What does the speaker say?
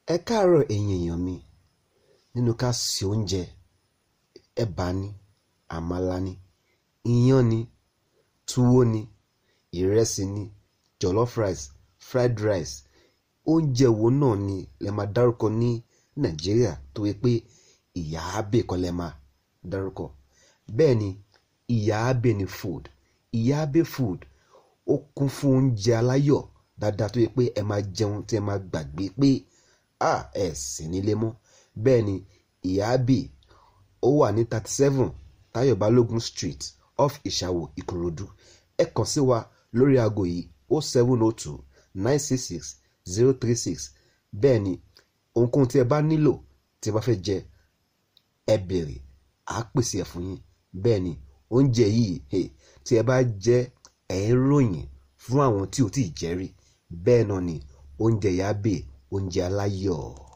ẹ káàárọ̀ ẹ̀yin èèyàn mi nínú ká ṣe oúnjẹ ẹ̀bà ni àmàlà ni iyán ni túwó ni ìrẹsì ni jollof rice fried rice oúnjẹ wo náà ni lè máa dárúkọ ní nàìjíríà tó yẹ pé ìyá abe kan lè máa dárúkọ bẹ́ẹ̀ ni ìyá abe ni food ìyá abe food ó kún fún oúnjẹ aláyọ̀ dáadáa tó yẹ pé ẹ máa jẹun tí ẹ máa gbàgbé pé à ẹ sì nílé mọ́ bẹ́ẹ̀ ni ìyá abe ó wà ní thirty seven Táyọ̀ Balógun street off Ìṣàwò Ìkòròdú ẹ kàn sí wa lórí aago yìí o seven o two nine six six zero three six bẹ́ẹ̀ ni ohunkóhun tí ẹ bá nílò tí ẹ bá fẹ́ jẹ ẹ béèrè à á pèsè ẹ̀ fún yín bẹ́ẹ̀ ni oúnjẹ yìí hey, tí ẹ bá jẹ ẹ̀ ń ròyìn fún àwọn tí ò tí ì jẹ rí bẹ́ẹ̀ náà ni oúnjẹ Ìyá Abe oúnjẹ aláyọ̀.